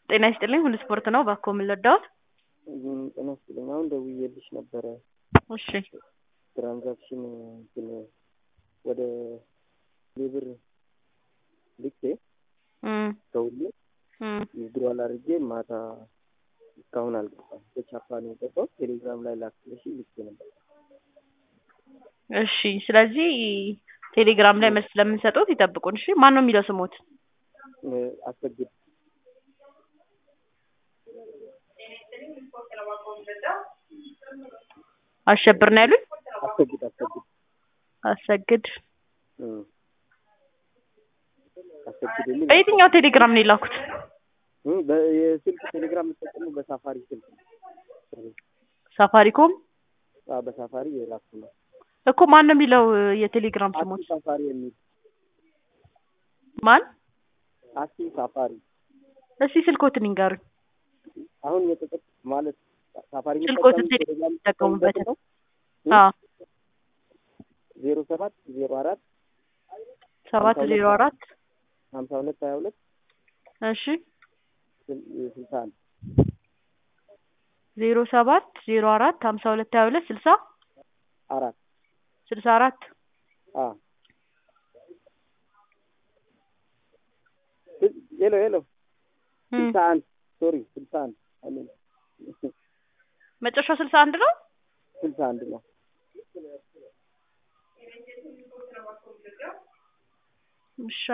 ጤና ይስጥልኝ ሁሉ ስፖርት ነው። እባክዎ ምን ልርዳዎት? ጤና ይስጥልኝ። አሁን ደውዬልሽ ነበረ እሺ ትራንዛክሽን እንትን ወደ ሌብር ልኬ እም ከሁሉ እም ዊዝድሮዋል አድርጌ ማታ እስካሁን አልገባም። በቻፓ ነው የገባው። ቴሌግራም ላይ ላክልሽ ልኬ ነበር። እሺ ስለዚህ ቴሌግራም ላይ መልስ ስለምንሰጡት ይጠብቁን። እሺ ማን ነው የሚለው ስሞት? እ አሰግድ አሸብር ነው ያሉኝ? አሰግድ አሰግድ አሰግድ እም አሰግድ የሚል በየትኛው ቴሌግራም ነው የላኩት? እም በየስልክ ቴሌግራም የምጠቀመው በሳፋሪ ስልክ ነው። ሳፋሪኮም አዎ በሳፋሪ የላኩ ነው። እኮ ማን ነው የሚለው የቴሌግራም ስሞት? አሲ ሳፋሪ የሚል ማን? አሲ ሳፋሪ እስኪ ስልኮትን ይንገሩኝ። አሁን የተጠቅ ማለት ሳፋሪ ስልኮትን የምጠቀመው ቴሌግራም የሚጠቀሙበት ነው አዎ ዜሮ ሰባት ዜሮ አራት ሰባት ዜሮ አራት ሀምሳ ሁለት ሀያ ሁለት እሺ ስል- ስልሳ አንድ ዜሮ ሰባት ዜሮ አራት ሀምሳ ሁለት ሀያ ሁለት ስልሳ አራት ስልሳ አራት አ ስል- ሄሎ ሄሎ እም ስልሳ አንድ ሶሪ ስልሳ አንድ አሜን መጨረሻው ስልሳ አንድ ነው። ስልሳ አንድ ነው። እሺ